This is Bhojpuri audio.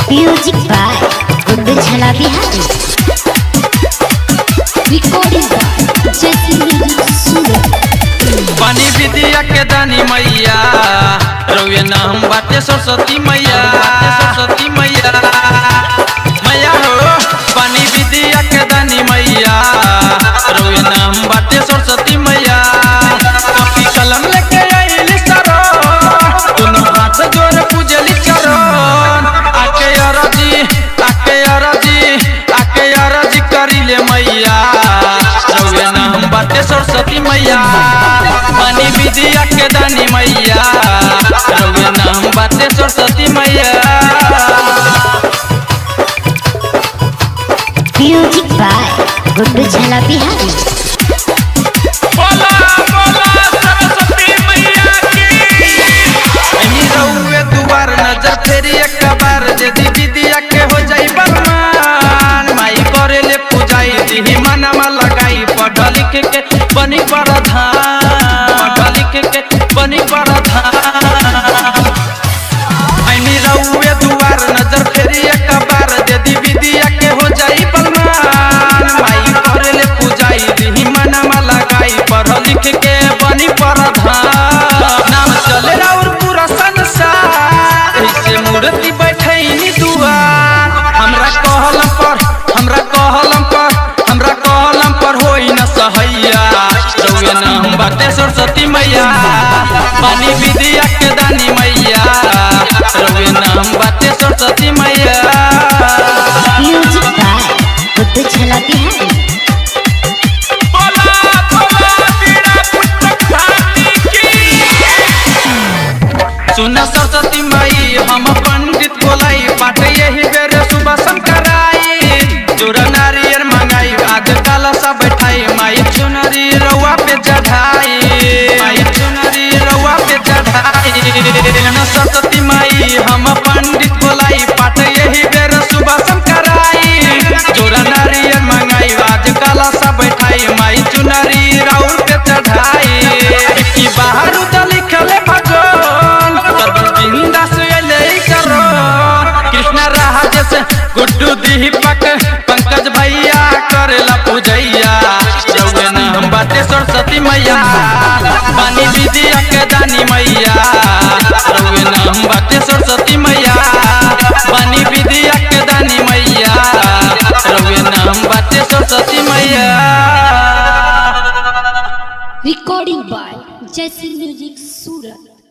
music by Guddu Jhala Bihari recording by Jaisi music Surat पानी विद्या के दानी मैया रउए नाम बाटे सरस्वती मैया बाटे सरस्वती मैया मैया हो पानी विद्या के दानी मैया रउए नाम बाटे सरस्वती मैया कॉपी कलम लेके आइली सरो दोनों हाथ जोड़ पूजली चरण आके अरजी आके अरजी आके अरजी करिले मैया रउए नाम बाटे सरस्वती मैया पानी विद्या के दानी मैया रउए नाम बाटे सरस्वती मैया म्यूजिक बाय गुड्डू झला बिहारी बोला बोला सरस्वती मैया की एनी रउए दुआर नजर फेरी एक बार यदि विद्या के हो जाई बरमान माई करे ले पूजाई दिही मनवा लगाई पढ़ लिख के बनी प्रधान पढ़ लिख के बनी प्रधान ऐनी रउए दुआर नजर फेरी एक बार यदि विद्या के हो जाई बलमान माई करे ले पूजाई दिही मनवा लगाई पढ़ लिख के बनी प्रधान नाम चले और पूरा संसार ऐसे मूर्ति बैठैनी दुआर हमरा कहलम पर हमरा कहलम पर हमरा कहलम पर होई न सहैया रउए नाम बाटे सरस्वती मैया पानी विद्या के दानी मैया रउए नाम बाटे सरस्वती मैया म्यूजिक बाय गुड्डू झला बिहारी बोला बोला बीड़ा पुस्तक धानी की सुन सरस्वती माई हम पंडित बोलाई पाठ यही बेर सुबह शंकराई जोर नारियर मंगाई आज काला सा बैठाई माई चुनरी रउआ पे चढ़ाई माई चुनरी रउआ पे चढ़ाई सुन सरस्वती माई हम पंडित बोलाई पाठ यही बेर सुबह शंकराई जोर नारियर मंगाई आज काला सा बैठाई माई चुनरी राउर पे चढ़ाई की बाहर उदल लिखले भगवान सर्व बिंदास एले करो कृष्ण राज से गुड्डू दीपक पंकज भैया करेला पूजैया रउए नाम बाटे सरस्वती मैया पानी विद्या के दानी मैया रउए नाम बाटे सरस्वती मैया पानी विद्या के दानी मैया रउए नाम बाटे सरस्वती मैया recording by Jaisi music Surat